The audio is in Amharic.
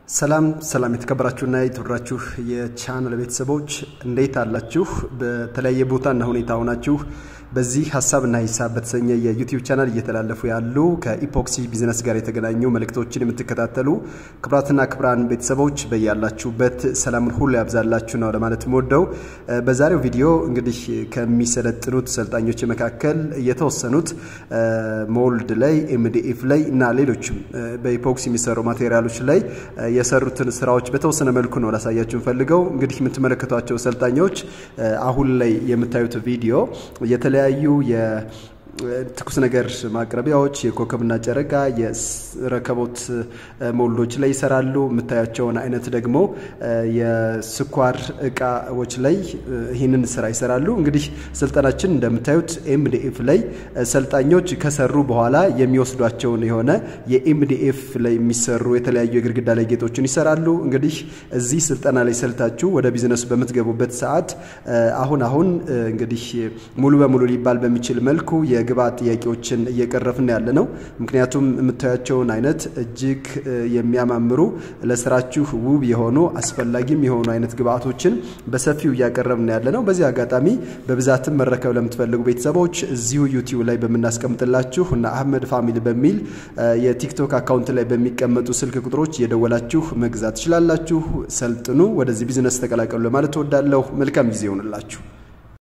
ሰላም ሰላም የተከበራችሁና የተወደዳችሁ የቻናል ቤተሰቦች እንዴት አላችሁ? በተለያየ ቦታና ሁኔታ ሆናችሁ በዚህ ሀሳብና ሂሳብ በተሰኘ የዩቲዩብ ቻናል እየተላለፉ ያሉ ከኢፖክሲ ቢዝነስ ጋር የተገናኙ መልእክቶችን የምትከታተሉ ክብራትና ክብራን ቤተሰቦች በያላችሁበት ሰላምን ሁሉ ያብዛላችሁ ነው ለማለት የምወደው። በዛሬው ቪዲዮ እንግዲህ ከሚሰለጥኑት ሰልጣኞች መካከል የተወሰኑት ሞልድ ላይ፣ ኤምዲኤፍ ላይ እና ሌሎችም በኢፖክሲ የሚሰሩ ማቴሪያሎች ላይ የሰሩትን ስራዎች በተወሰነ መልኩ ነው ላሳያችሁ ፈልገው። እንግዲህ የምትመለከቷቸው ሰልጣኞች አሁን ላይ የምታዩት ቪዲዮ የተለያዩ ትኩስ ነገር ማቅረቢያዎች የኮከብና ጨረቃ የረከቦት ሞልዶች ላይ ይሰራሉ። የምታያቸውን አይነት ደግሞ የስኳር እቃዎች ላይ ይህንን ስራ ይሰራሉ። እንግዲህ ስልጠናችን እንደምታዩት ኤምዲኤፍ ላይ ሰልጣኞች ከሰሩ በኋላ የሚወስዷቸውን የሆነ የኤምዲኤፍ ላይ የሚሰሩ የተለያዩ የግድግዳ ላይ ጌጦችን ይሰራሉ። እንግዲህ እዚህ ስልጠና ላይ ሰልታችሁ ወደ ቢዝነሱ በምትገቡበት ሰዓት አሁን አሁን እንግዲህ ሙሉ በሙሉ ሊባል በሚችል መልኩ የግብአት ጥያቄዎችን እየቀረፍን ያለ ነው። ምክንያቱም የምታያቸውን አይነት እጅግ የሚያማምሩ ለስራችሁ ውብ የሆኑ አስፈላጊም የሆኑ አይነት ግብአቶችን በሰፊው እያቀረብን ያለ ነው። በዚህ አጋጣሚ በብዛትም መረከብ ለምትፈልጉ ቤተሰቦች እዚሁ ዩቲዩብ ላይ በምናስቀምጥላችሁ እና አህመድ ፋሚሊ በሚል የቲክቶክ አካውንት ላይ በሚቀመጡ ስልክ ቁጥሮች እየደወላችሁ መግዛት ትችላላችሁ። ሰልጥኑ፣ ወደዚህ ቢዝነስ ተቀላቀሉ ለማለት እወዳለሁ። መልካም ጊዜ ይሆንላችሁ።